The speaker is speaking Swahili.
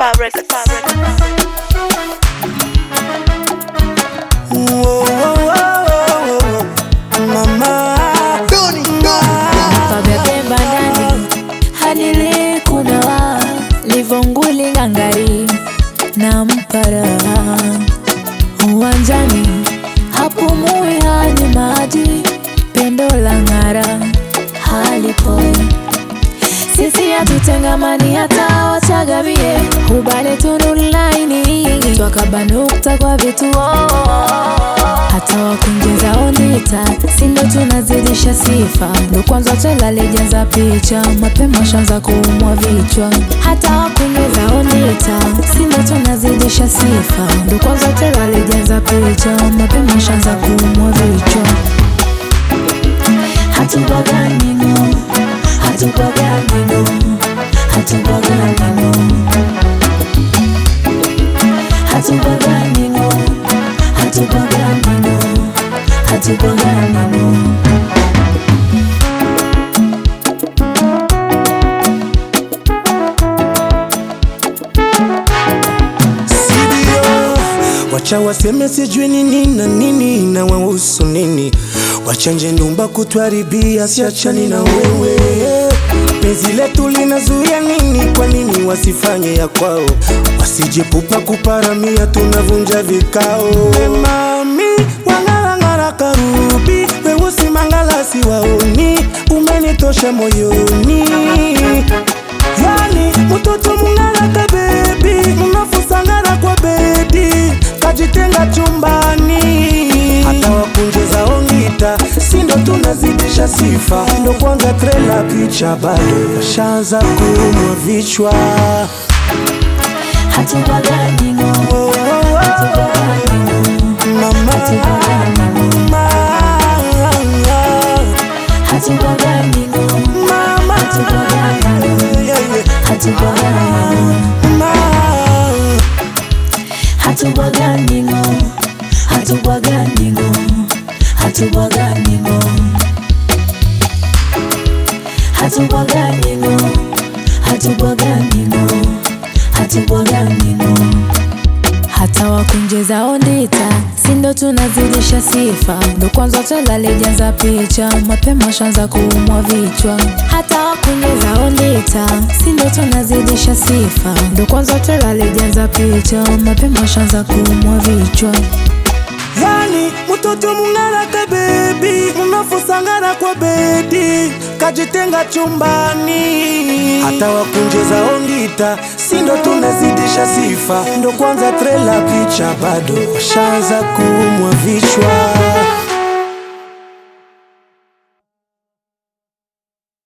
Fabric, fabric, Pabebemba ndani hadili kunawa livonguli ngangari na mpara uwanjani hapumui hani maji pendo la ng'ara halipoi sisi hatutengamani hata wachagavie ubale tunulaini twakabanukta kwa vituo hata wakunjeza onita sindo tunazidisha sifa ndo kwanza twelalejaza picha mapema shanza kuumwa vichwa hata wakunjeza onita sindo tunazidisha sifa ndo kwanza twelalejaza picha mapema shanza kuumwa vichwa hatubaganino hatubaganino hatubaganino hatubaganino hatubaganino hatubaganino Sidio, wacha waseme sijui nini na nini na wahusu nini, wachanje ndumba kutwaribia, siachani na wewe. Penzi letu linazuia nini? Kwa nini wasifanye ya kwao? Wasijepupa kuparamia, tunavunja vikao. We mami wangarangara karubi, weusi mangalasi waoni, umenitosha moyoni Yani mtoto mungalaka bebi, mnafusangana kwa bedi, kajitenga chumbani, hata wakunjeza ongita, sindo tunazidisha sifa, ndo kwanza trela picha bado washaanza kuumwa vichwa. hatubaganino Oh, oh, oh, mama, mama, hatubaganino mama, yeah, yeah, hatubaganino mama. hatubaganino hatubaganino hatubaganino hatubaganino hatubaganino hatubaganino hata wakunjeza ondita sindo tunazidisha sifa ndo kwanza twelalejaza picha mapema shanza kuumwa vichwa hata wakunjeza ondita sindo tunazidisha sifa ndo kwanza twelalejaza picha mapema shanza kuumwa vichwa Yani mtoto mungaraka bebi, mnafusangana kwa bedi, kajitenga chumbani, hata wakunjeza ongita, sindo tunazidisha sifa, ndo kwanza trela picha bado washaanza kuumwa vichwa.